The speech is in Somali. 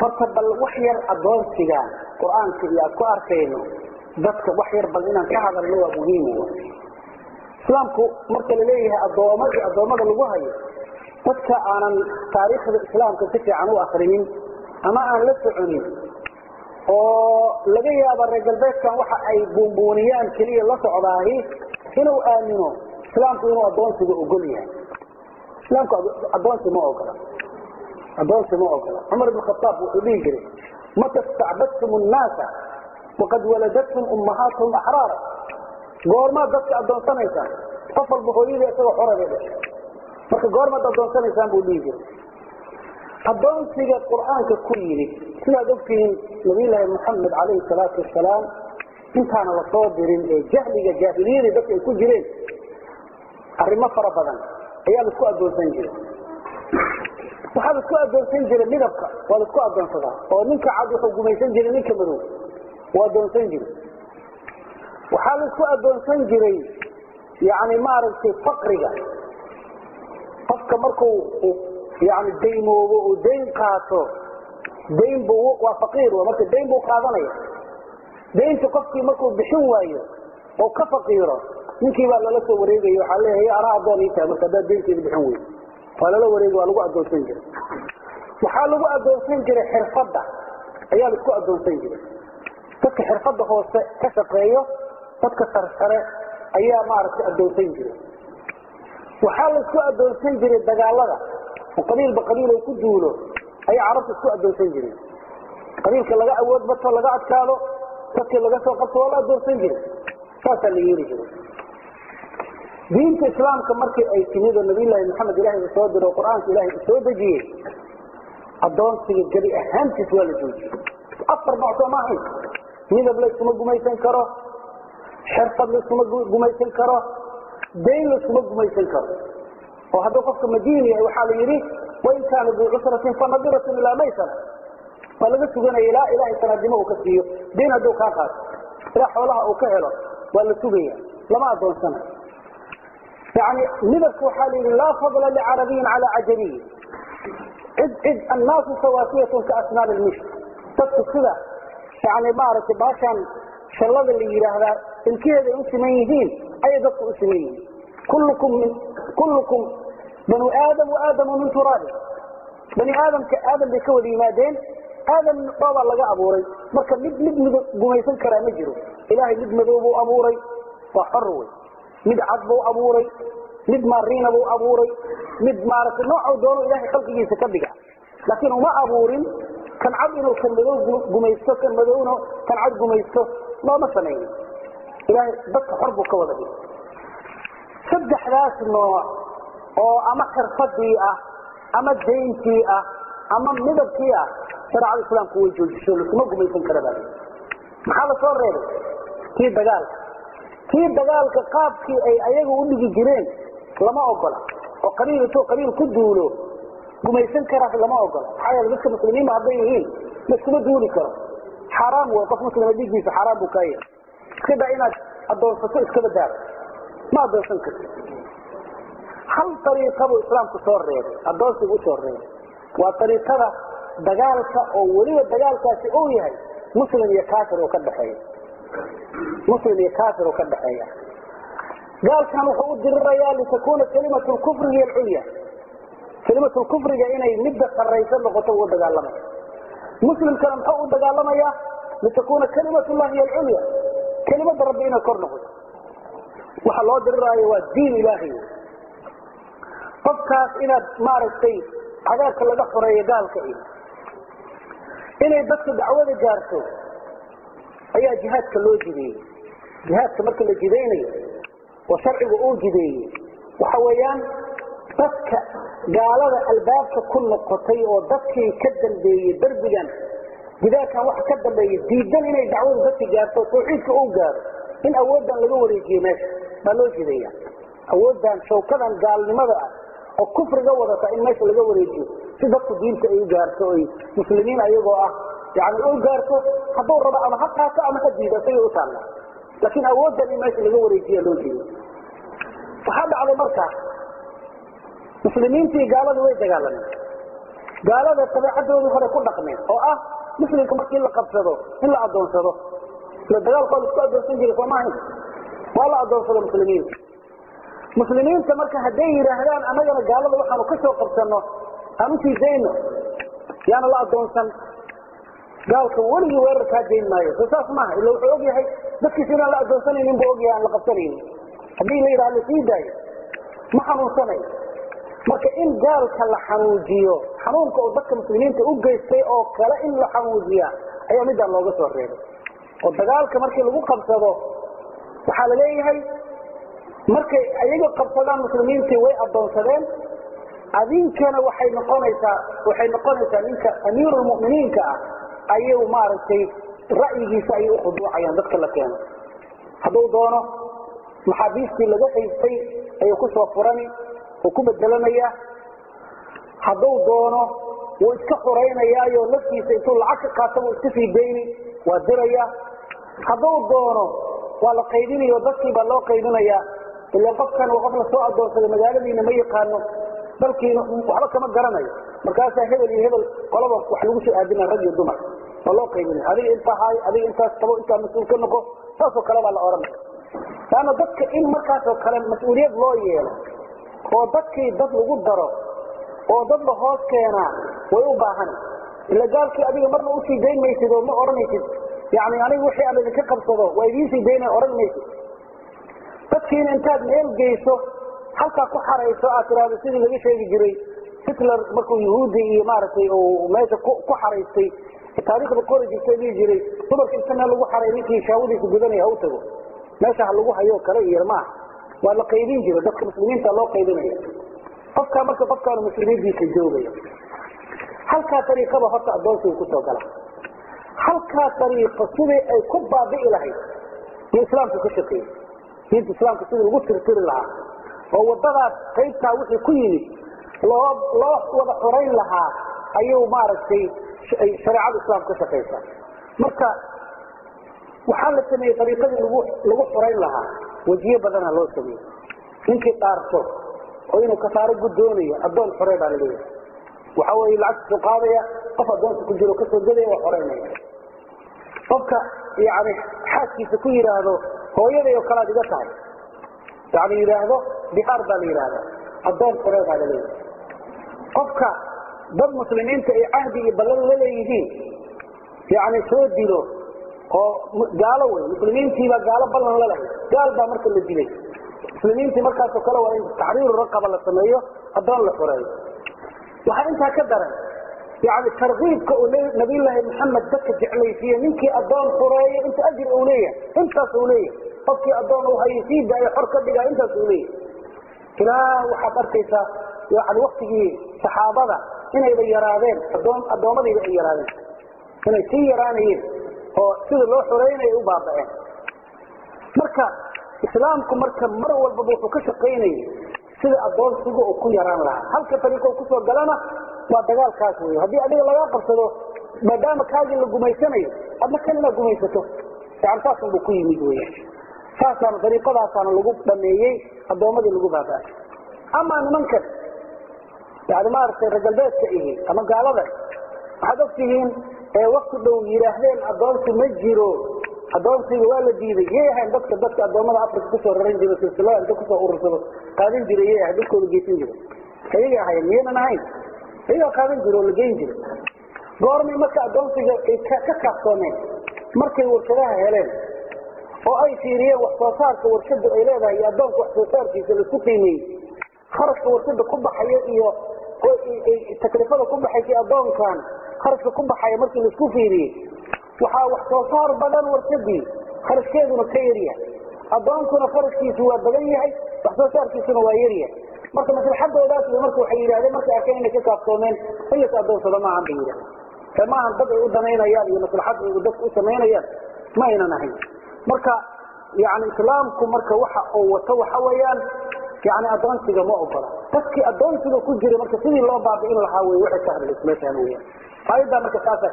horta bal wax yar adoonsiga qur-aanka iyo aad ku arkayno dadka wax yar bal inaan ka hadalno waa muhiim islaamku marka la leeyahay adooma iyo addoommada lagu hayo dadka aanan taariikhda islaamka si fiican u akrinin ama aan la soconin oo laga yaaba reer galbeedkan waxa ay buunbuuniyaan keliya la socdaahi inuu aamino islaamku inuu adoonsiga ogol yahay islaamku adoonsi ma ogola adoonsi ma ogola cumar ibn khataab wuxuu dhihi jiray mata stacbadtum nnaasa waqad waladatum ummahaatuhum axraara goormaad dadka adoonsanaysaan qof walba hooyadii isagoo xorabay dhashay marka goormaad adoonsanaysaan buu dhihi jiray adoonsiga qur-aanka ku yimid sidaad ogtihiin nabiyllaahi moxamed calayhi salaatu wasalaam intaana lasoo dirin ee jahliga jaahiliyadii dadka ay ku jireen arrimo fara badan ayaa laisku adoonsan jiray waxaa laisku adoonsan jiray midabka waa laisku adoonsadaa oo ninka cad wuxuu gumaysan jiray ninka madow waa adoonsan jiray waxaa laisku adoonsan jiray yani maaragtay faqriga qofka markuu yani daymoobo uu dayn qaato dayn bu waa faqiir marka dayn buu qaadanaya daynta qofkii markuu bixin waayo oo ka faqiiro ninkii baa lala soo wareegaya waxaa leeyahay anaa adoon ii tahay marka haddaad daynteeda bixin weydo waa lala wareegi waa lagu adoonsan jiray waxaa lagu adoonsan jiray xirfadda ayaa laisku adoonsan jiray dadka xirfadda hoose ka shaqeeyo dadka sarsare ayaa maaragtay adoonsan jiray waxaa laisku adoonsan jiray dagaalada oo qabiilba qabiil oo ku duulo ayaa carabta isku adoonsan jireen qabiilka laga awood bato laga adkaado dadkii laga soo qabto waa la adoonsan jiray saasaa la yeeli jiray diinta islaamka markii ay timid oo nabiyllaahi maxamed ilahay uu soo diro o qur-aanka ilahay uu soo dejiyey adoonsiga gebi ahaantiis waa la joojiyey afar nooc soo maahayn midab layskuma gumaysan karo xirfad layskuma gumaysan karo dayn layskuma gumaysan karo oo hadduu qofka madiin yahay waxaa la yidhi wain kaana duu cusratin fanadiratun ilaa maysara waa laga suganaya ilaa ilahay sanaadnimo uu ka siiyo dayn hadduu kaa qaato ilaa xoolaha uu ka helo waa la sugaya lama adoonsanayo yani midabka waxaa la yidhi laa fadla licarabiyin cala cajamiyin cid cid annaasu sawaasiyatun ka asnaal lmishk dadku sida yani maaragtay baashaan shallada la yidhaahdaa ilkeeda ay u siman yihiin ayay dadku u siman yihiin kullukum min kullukum banu aadam wa aadamu min turaabi bani aadamka aadam bay ka wada yimaadeen aadam dhoobaa laga abuuray marka mid mid mid gumaysan karaa ma jiro ilaahay mid madow buu abuuray waa xor wey mid cad buu abuuray mid maariina buu abuuray mid maaragtay noocuu doono ilahay khalqigiisa ka dhiga laakiin uma abuurin kan cad inuu kan madow gumaysto kan madowna kan cad gumaysto looma samaynin ilahay dadka xor buu ka wada dhigay saddexdaas nooc oo ama xirfadii ah ama dayntii ah ama midabkii ah shareecada islaamku way joojiso laskuma gumaysan kara baa maxaa lasoo reebay kii dagaalka kii dagaalka qaabkii ay ayaga u dhigi jireen lama ogola oo qabiil intuu qabiil ku duulo gumaysan karaas lama ogola maxaa yeele dadka muslimiinba hadday yihiin laskuma duuli karo xaaraam wey qof muslima dhiiggiisa xaaraam buu kaa yahay iska daa inaad adoonsato iskaba daaro ma adoonsan karti hal ariiqa buu islaamku soo reebay adoonsigu usoo reebay waa ariiqada dagaalka oo weliba dagaalkaasi uu yahay muslim iyo kaafir oo ka dhexeeya muslim iyo kaafir oo ka dhexeeya gaalkan wuxuu u dirirayaa litakuna kalimat lkufri hiy alculya kalimat lkufriga inay midda saraysa noqoto uu dagaalamaya muslimkana muxuu u dagaalamayaa litakuna kalimat llahi hiy alculya kelimada rabbi inay kor noqoto waxa loo diriraayo waa diin ilaahay qofkaas inaad maaragtay cadaabka laga xoreeyo gaalka iyo inay dadka dacwada gaarto ayaa jihaadka loo jideeyey jihaadka marka la jidaynayo oo sharcigu uu jideeyey waxa weeyaan dadka gaalada albaabka ku noqotay oo dadkii ka dambeeyey derbigan gidaarkan waxa ka dambeeya diidan inay dacwadu dadka gaarto tawxiidka uu gaaro in awooddan laga wareejiyo meesha baa loo jideeya awooddan shawkadan gaalnimada ah oo kufriga wadata in meesha laga wareejiyo si dadku diinta ay u gaarto oy muslimiin ayagoo ah yani u gaarto hadduu rabo ama ha qaato ama ha diido isagay u taalla laakiin awooddan in meesha laga wareejiya loo jeedo waxaa dhacday marka muslimiintii gaaladu way dagaalameen gaalada dabeecadoodii hore ku dhaqmeen oo ah muslimka markii la qabsado in la adoonsado ila dagaalkooda isku adoonsan jiray soo maahayn waa la adoonsado muslimiinta muslimiinta marka hadday yidhaahdaan annagana gaalada waxaanu ka soo qabsano aan usii dayno yaana la adoonsan gaalka weligii weerar kaa dayn maayo soo saas maaha ila wuxuu og yahay dadkiisa inaan la adoonsanaynin buu ogyahay aan la qabsanaynin haddii la yidhaha lasii daayo ma xanuunsanayo marka in gaalka la xanuujiyo xanuunka oo dadka muslimiinta u geystay oo kale in la xanuujiya ayaa midaan looga soo reebay oo dagaalka markii lagu qabsado waxaa la leeyahay markay ayaga qabsadaan muslimiintii way adoonsadeen adinkana waxay noqonaysaa waxay noqonaysaa ninka amiirulmu'miniinka ah ayuu maaragtay ra'yigiisa ayay ukhuduucayaan dadka la keeno hadduu doono maxaabiistii laga haystay ayuu kusoo furani oo ku bedelanaya hadduu doono wuu iska xuraynayaayo laftiisa intuu lacag ka qaato buu iska sii dayni waa diraya hadduu doono waa la qaydinayo dadkii baa loo qaydinayaa ila qofkan waa qof lasoo adoonsaday magaaladiina ma yaqaano dalkiina waxba kama garanayo markaasaa hebel iyo hebel qolaba wax lagu soo aadina rag iyo dumar waa loo qaydinaya adiga intaa haay adiga intaas qabo intaa mas-uul ka noqo saasoo kale baa la ohanaya laanna dadka in markaasoo kale mas-uuliyad loo yeelo oo dadkii dad lagu daro oo dad la hoos keenaa way u baahana ila gaalkii adiga marna usii dayn maysid oo ma odhanaysid yani aniga wixii aan idinka qabsado waa idiinsii dayna odhan maysid dadkiina intaad meel geyso halkaa ku xarayso aad tidhaahdo sidii laga sheegi jiray hitler markuu yahuudi iyo maaragtay uu meesha ku xaraystay taariikhda qori jirta dhihi jiray dumarka inta meel lagu xaray ninkii shaawadiisa gudanaya ha u tago meesha ha lagu hayo kale iyo maaha waa la qaydin jira dadka muslimiinta loo qaydinaya qofkaa marka qofkaanu muslimiintiisa joogaya halkaa ariiqaba horta adoonsiga kusoo gala halkaa ariiqo sidii ay ku baabi'i lahayd iyo islaamku ka shaqeeyey diinta islaamka sidii lagu tirtiri lahaa oo wadadaas qaybtaa wixii ku yimid loo loo wada xorayn lahaa ayuu maaragtay shareecada islaamka ka shaqaysaa marka waxaa la sameeyey ariiqadii lagu lagu xorayn lahaa wejiye badana loo sameeyey ninkii dhaarto oo inuu kasaaro guddoonayo addoon xorey baa laleeyahay waxa weeye lacagtiisu qaadaya qof addoonta ku jiro kasoo gadaya waa xoreynaya qofka yani xaaskiisa ku yidhaahdo hooyaday oo kalead iga tahay yani yidhaahdo bihaar baa la yidhaahda addoon xorey baa laleeyahay qofka dad muslimiinta ay cahdi iyo ballan la leeyihiin yani soo dilo oo gaalo wey muslimiintiibaa gaalo ballan la lahay gaal baa marka la dilay muslimiintii markaasoo kale waa in taxriiru raqaba la sameeyo addoon la xoreeyo waxaa intaa ka daran yani tarkiibka uu nabiyllaahi maxamed dadka jeclaysiiye ninkii addoon xureeyo inta ajir uu leeyahay intaas uu leeyahay qofkii addoon uu hayo sii daayo xor ka dhigaa intaas uu leeyahay ilaa waxaad arkaysaa yani waktigii saxaabada inayba yaraadeen adoon addoommadiiba ay yaraadeen inay sii yaraanayeen oo sida loo xoreynayo u baaba'een marka islaamku marka mar walbaba wuxuu ka shaqaynayay sida adoonsiga uu ku yaraan lahaa halka ariiqo kusoo galana waa dagaalkaas wey haddii adiga lagaa qabsado maadaama kaagii la gumaysanayo adna kan inaad gumaysato yani saasunbuu ku yimid wey saasaana ariiqadaasaana lagu dhameeyey addoommadii lagu baaba'ay amaa nimankan yani maaragtay regalbeedka ihi ama gaalada waxaad ogtihiin ee wakti dhow yidhaahdeen addoonsi ma jiro addoonsiga waa la diiday yay ahayn dadka dadka addoommada africa kusoo raran jiro silsilada inta kusoo urursado qaadan jiray yay ahayn dadkooda geysan jira ayagay ahayen miyanan ahayn ayagaa qaadan jira oo la geyn jira goormay marka addoonsiga ay ka kaafsoomeen markay warshadaha heleen oo ay fiiriyeen wax soo saarka warshadu ay leedahay iyo addoonka wax soo saarkiisa laisku qiimeeyey kharashka warshada ku baxaya iyo taklifada ku baxaysa addoonkan kharashka ku baxaya markii laisku fiiriyey waxaa wax soo saar badan warshadii kharashkeeduna ka yaryahay addoonkuna kharashkiisu waa badan yahay wax soo saarkiisuna waa yaryahay marka maslaxadoodaas marka waxay yidhahdeen markay arkeen inay ka kaaftoomeen in las addoonsado maahan bay yidhahdeen ee maahan dad ay u danaynayaan iyo maslaxad ay dadka u samaynayaan ma aynan ahayn marka yani islaamku marka waxa uu wato waxa weeyaan yani addoonsiga ma ogola dadkii addoonsiga ku jira marka sidii loo baabi'in lahaa wey waxay ka hadlaysa meeshaan weyaan aayaddaa marka saasa